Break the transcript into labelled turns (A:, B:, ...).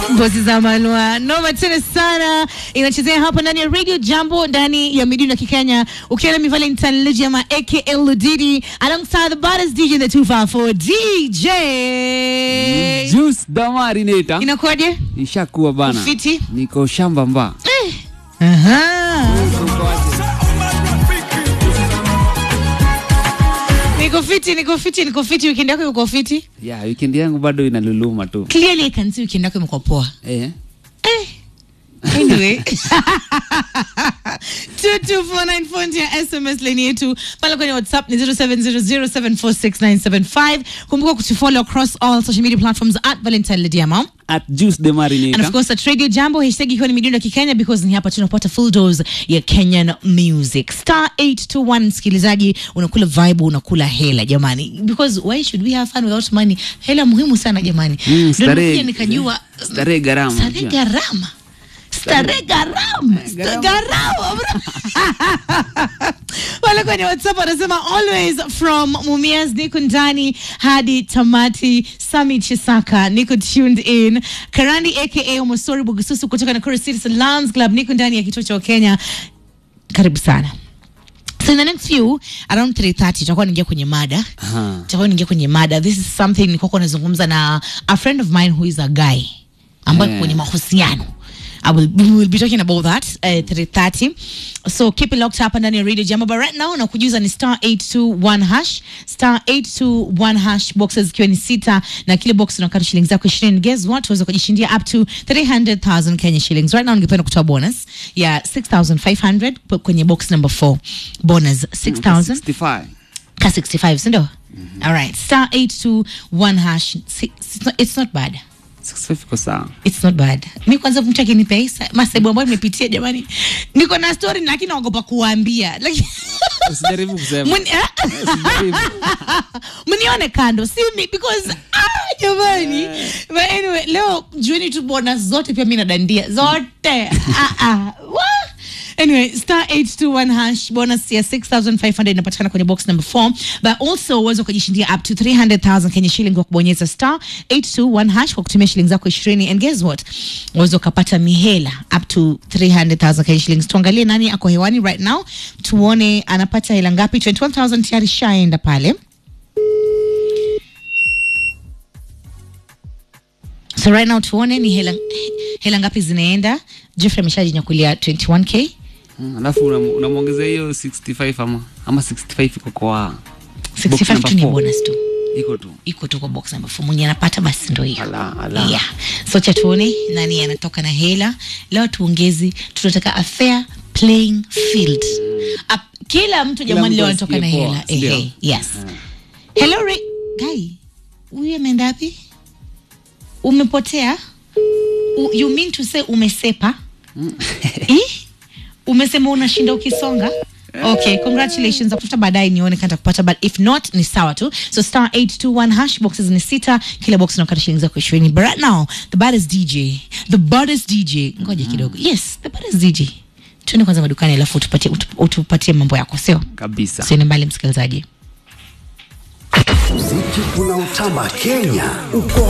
A: Ngozi za Malwa noma tena sana, inachezea hapa ndani ya Radio Jambo ndani ya midundo ya Kikenya, ukiwa na mi Valentine Lijama aka Ludidi alongside the baddest DJ in the 254 DJ.
B: Juice Damarinator
A: Inakuwaje?
B: ishakuwa bana,
A: Ufiti?
B: niko shamba mba
A: Aha. Niko fiti, niko fiti, niko fiti. Weekend yako iko fiti?
B: ya weekend yangu bado inaluluma tu
A: Clearly I can see weekend yako imekuwa poa.
B: eh.
A: Eh. Anyway. 22494 ndio SMS line yetu pale kwenye WhatsApp ni 0700746975. Kumbuka kutufollow across all social media platforms at Valentine Lediama.
B: at Juice
A: And of
B: Damarinator
A: course at Radio Jambo hashtag ikiwa ni midundo ya Kikenya because ni hapa tunapata full dose ya Kenyan music. Star 821 msikilizaji, unakula vibe, unakula hela jamani. Because why should we have fun without money? Hela muhimu sana jamani.
B: Mm,
A: Ndio
B: starehe-
A: nikuja nikajua
B: starehe gharama,
A: Starehe
B: unajua.
A: gharama. Starehe gharama. Sta- Gharama. bro. Wale kwenye WhatsApp wanasema always from Mumias niko ndani hadi tamati. Sami Chisaka niko tuned in. Karandi aka Omosori Bugususu kutoka Nakuru Citizen Lions Club niko ndani ya kituo cha Kenya. Karibu sana. So in the next few around 3:30 tutakuwa naingia kwenye mada
B: Aha.
A: tutakuwa naingia kwenye mada this is something nilikuwa nazungumza na a friend of mine who is a guy ambaye
B: Yeah.
A: kwenye mahusiano I will, we will be talking about that uh, 3:30 so keep it locked hapa ndani ya radio jambo but right now nakujuza ni star 821 hash star 821 hash boxes ikiwa ni sita na kile box unakata shilingi zako 20 guess what uweza kujishindia up to 300,000 Kenya shillings right now ningependa kutoa bonus ya 6500 p- kwenye box number 4 bonus 6000
B: 65
A: ka 65 sindio all right star 821 hash Si- it's not, it's not bad
B: 65 iko sawa
A: It's not bad. Mi kwanza mtu akinipesa masaibu ambayo nimepitia jamani, niko na story lakini naogopa kuwaambia Like-
B: usijaribu kusema
A: Muni- ah,
B: Usijaribu.
A: mnione kando si mi because ah, jamani but anyway leo jueni tu bonus zote pia mi nadandia zote ah, ah. Wah! anyway star 821 hash bonus ya 6500 inapatikana kwenye box number 4 but also uweza ukajishindia up to 300000 kenya shilling kwa kubonyeza star 821 hash kwa kutumia shilingi zako 20 and guess what uweza ukapata mihela up to 300000 kenya shillings tuangalie nani ako hewani right now tuone anapata hela ngapi 21000 tayari shaenda pale so right now tuone ni hela, hela ngapi zinaenda jeffrey ameshajinyakulia 21k
B: Mm, alafu unam- unamwongezea hiyo 65 ama ama 65 iko kwa
A: 65
B: number
A: tu ni
B: four.
A: bonus tu
B: iko tu
A: iko tu kwa box number 4 mwenye anapata basi ndo hiyo
B: Ala, ala.
A: yeah. so cha tuone nani anatoka na hela leo tuongezi tunataka a fair playing field A, kila mtu jamani
B: mtu
A: leo anatoka na
B: asikie poa,
A: hela
B: sindio?
A: Ehe, yes hello Ray. guy huyu ameenda wapi umepotea U, you mean to say umesepa eh? umesema unashinda ukisonga okay congratulations tafuta baadaye nione kanta kupata but if not ni sawa tu so star 821 hash boxes ni sita kila box unakata shilingi zako ishirini but right now the baddest dj the baddest dj ngoja kidogo yes the baddest dj tuende kwanza madukani alafu utupatie, utu- utupatie mambo yako sio
B: kabisa
A: siende mbali msikilizaji
C: Muziki unaotamba Kenya uko